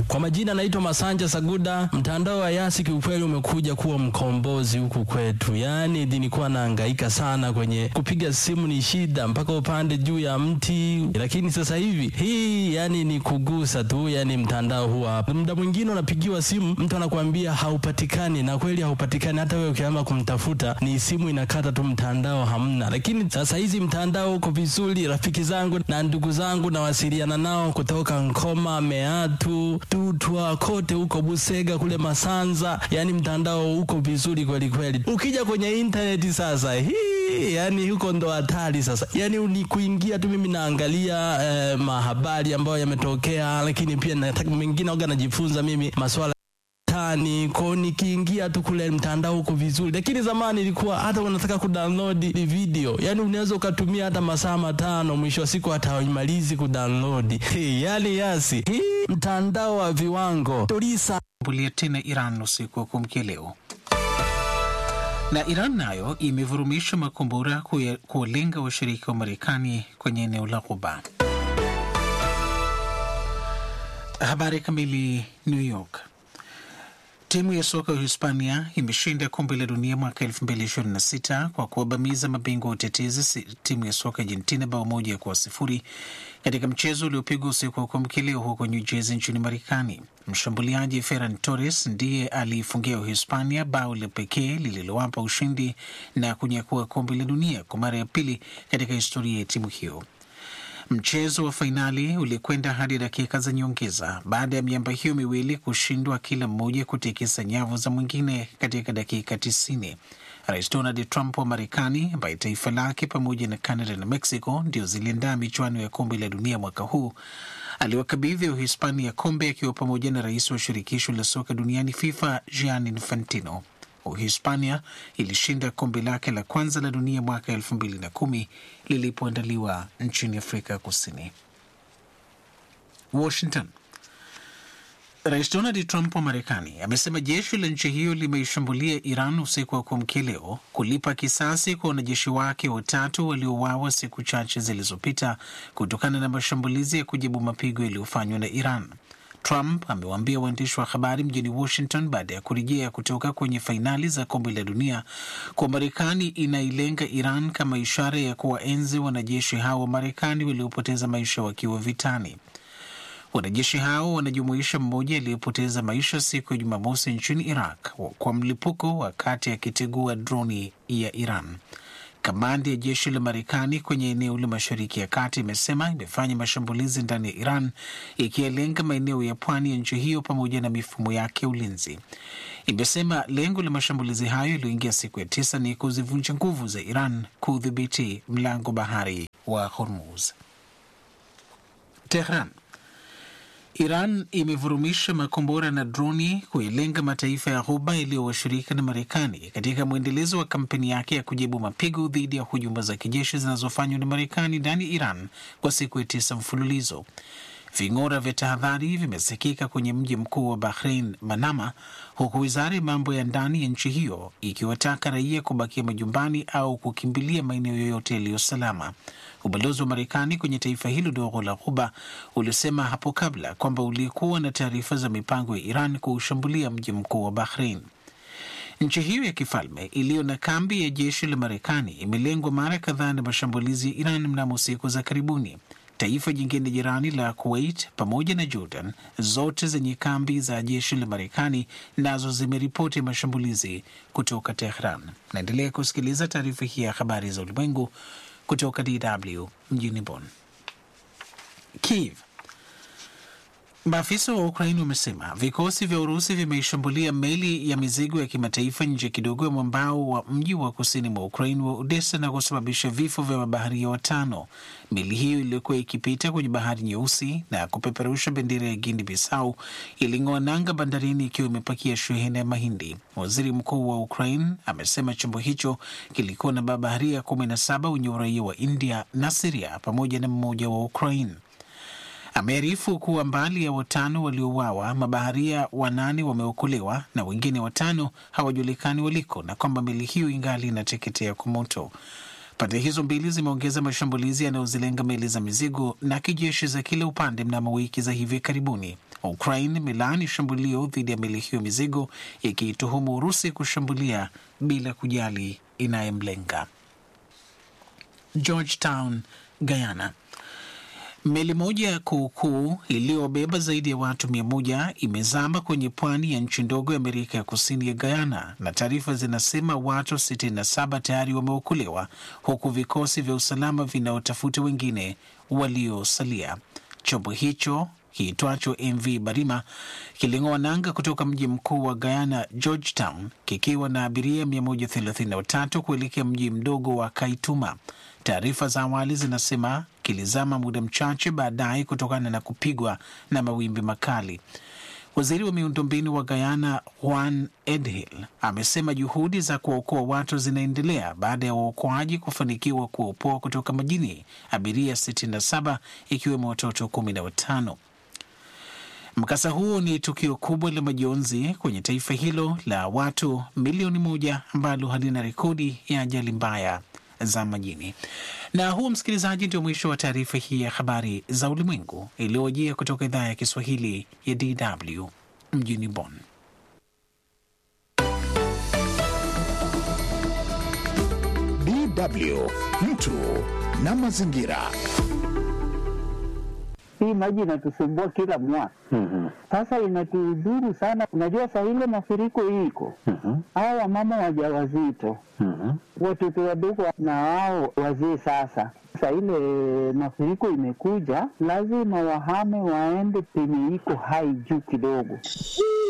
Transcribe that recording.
Kwa majina naitwa Masanja Saguda. Mtandao wa Yasi kiukweli umekuja kuwa mkombozi huku kwetu, yaani nilikuwa nahangaika sana kwenye kupiga simu, ni shida mpaka upande juu ya mti, lakini sasa hivi hii yani ni kugusa tu, yani mtandao huwa hapa. Muda mwingine unapigiwa simu, mtu anakuambia haupatikani, na kweli haupatikani. Hata wewe ukianza kumtafuta ni simu inakata tu, mtandao hamna. Lakini sasa hizi mtandao uko vizuri. Rafiki zangu na ndugu zangu nawasiliana nao kutoka Nkoma, Meatu, Tutwa, kote huko Busega, kule Masanza, yani mtandao uko vizuri kweli kweli. Ukija kwenye intaneti sasa hii yani huko ndo hatari sasa, yani ni kuingia tu. Mimi naangalia eh, mahabari ambayo yametokea, lakini pia nataka mengine aga najifunza mimi maswala tani ko nikiingia tu kule mtandao uko vizuri, lakini zamani ilikuwa hata unataka kudownload video, yani unaweza ukatumia hata masaa matano, mwisho wa siku hata haimalizi kudownload. Hey, yani Yasi hii mtandao wa viwango tulisa bulia tena Iran usiku wa kuamkia leo na Iran nayo imevurumisha makombora kuwalenga washirika wa Marekani kwenye eneo la Ghuba. Habari kamili. New York. Timu ya soka ya Hispania imeshinda kombe la dunia mwaka 2026 kwa kuwabamiza mabingwa wa utetezi timu ya soka Argentina bao moja kwa sifuri katika mchezo uliopigwa usiku wa kuamkia leo huko New Jersey nchini Marekani. Mshambuliaji Ferran Torres ndiye aliifungia Uhispania bao la pekee lililowapa ushindi na kunyakua kombe la dunia kwa mara ya pili katika historia ya timu hiyo. Mchezo wa fainali ulikwenda hadi dakika za nyongeza baada ya miamba hiyo miwili kushindwa kila mmoja kutikisa nyavu za mwingine katika dakika tisini. Rais Donald Trump wa Marekani, ambaye taifa lake pamoja na Canada na Mexico ndio ziliandaa michuano ya kombe la dunia mwaka huu, aliwakabidhi Uhispania kombe akiwa pamoja na rais wa shirikisho la soka duniani FIFA Gianni Infantino. Uhispania ilishinda kombe lake la kwanza la dunia mwaka elfu mbili na kumi lilipoandaliwa nchini Afrika Kusini. Washington. Rais Donald Trump wa Marekani amesema jeshi la nchi hiyo limeishambulia Iran usiku wa kuamkia leo kulipa kisasi kwa wanajeshi wake watatu waliouawa siku chache zilizopita kutokana na mashambulizi ya kujibu mapigo yaliyofanywa na Iran. Trump amewaambia waandishi wa habari mjini Washington baada ya kurejea kutoka kwenye fainali za kombe la dunia kwa Marekani inailenga Iran kama ishara ya kuwaenzi wanajeshi hao wa Marekani waliopoteza maisha wakiwa vitani. Wanajeshi hao wanajumuisha mmoja aliyepoteza maisha siku ya Jumamosi nchini Iraq kwa mlipuko wakati akitegua droni ya Iran. Kamandi ya jeshi la Marekani kwenye eneo la Mashariki ya Kati imesema imefanya mashambulizi ndani ya Iran ikiyalenga maeneo ya pwani ya nchi hiyo pamoja na mifumo yake ya ulinzi. Imesema lengo la mashambulizi hayo yaliyoingia siku ya tisa ni kuzivunja nguvu za Iran kudhibiti mlango bahari wa Hormuz. Tehran. Iran imevurumisha makombora na droni kuilenga mataifa ya Ghuba yaliyo washirika na Marekani katika mwendelezo wa kampeni yake ya kujibu mapigo dhidi ya hujuma za kijeshi zinazofanywa na Marekani ndani ya Iran kwa siku ya tisa mfululizo. Ving'ora vya tahadhari vimesikika kwenye mji mkuu wa Bahrain, Manama, huku wizara ya mambo ya ndani ya nchi hiyo ikiwataka raia kubakia majumbani au kukimbilia maeneo yoyote yaliyo salama. Ubalozi wa Marekani kwenye taifa hilo dogo la Ghuba ulisema hapo kabla kwamba ulikuwa na taarifa za mipango ya Iran kuushambulia mji mkuu wa Bahrain. Nchi hiyo ya kifalme iliyo na kambi ya jeshi la Marekani imelengwa mara kadhaa na mashambulizi ya Iran mnamo siku za karibuni. Taifa jingine jirani la Kuwait pamoja na Jordan, zote zenye kambi za jeshi la Marekani, nazo zimeripoti mashambulizi kutoka Tehran. Naendelea kusikiliza taarifa hii ya habari za ulimwengu kutoka DW mjini Bonn. Kiev. Maafisa wa Ukraini wamesema vikosi vya Urusi vimeishambulia meli ya mizigo ya kimataifa nje kidogo ya mwambao wa mji wa kusini mwa Ukraini wa Odessa na kusababisha vifo vya mabaharia watano. Meli hiyo iliyokuwa ikipita kwenye bahari nyeusi na kupeperusha bendera ya Guinea Bissau iling'oa nanga bandarini ikiwa imepakia shehena ya mahindi. Waziri mkuu wa Ukraine amesema chombo hicho kilikuwa na mabaharia kumi na saba wenye uraia wa India na Siria pamoja na mmoja wa Ukraine. Amearifu kuwa mbali ya watano waliouawa, mabaharia wanane wameokolewa na wengine watano hawajulikani waliko, na kwamba meli hiyo ingali inateketea kwa moto. Pande hizo mbili zimeongeza mashambulizi yanayozilenga meli za mizigo na kijeshi za kila upande mnamo wiki za hivi karibuni. Ukraine imelaani shambulio dhidi ya meli hiyo mizigo, ikiituhumu Urusi kushambulia bila kujali inayemlenga. Georgetown, Guyana. Meli moja ya kuukuu iliyobeba zaidi ya watu mia moja imezama kwenye pwani ya nchi ndogo ya Amerika ya kusini ya Guyana, na taarifa zinasema watu 67 tayari wameokolewa huku vikosi vya usalama vinaotafuta wengine waliosalia. Chombo hicho kiitwacho MV Barima kiling'oa nanga kutoka mji mkuu wa Guyana, Georgetown, kikiwa na abiria 133 kuelekea mji mdogo wa Kaituma. Taarifa za awali zinasema kilizama muda mchache baadaye kutokana na kupigwa na mawimbi makali. Waziri wa miundombinu wa Guyana Juan Edhill amesema juhudi za kuwaokoa watu zinaendelea baada ya waokoaji kufanikiwa kuopoa kutoka majini abiria 67 ikiwemo watoto 15. Mkasa huo ni tukio kubwa la majonzi kwenye taifa hilo la watu milioni moja ambalo halina rekodi ya ajali mbaya za majini. Na huu, msikilizaji, ndio mwisho wa taarifa hii ya habari za ulimwengu iliyojia kutoka idhaa ya Kiswahili ya DW mjini Bonn. DW mtu na mazingira. Hii maji inatusumbua kila mwaka sasa, inatudhuru sana. Unajua, saa ile mafuriko hii iko hawa wamama wajawazito, watoto wadogo na hao wazee. Sasa saa ile mafuriko imekuja, lazima wahame waende penye iko hai juu kidogo.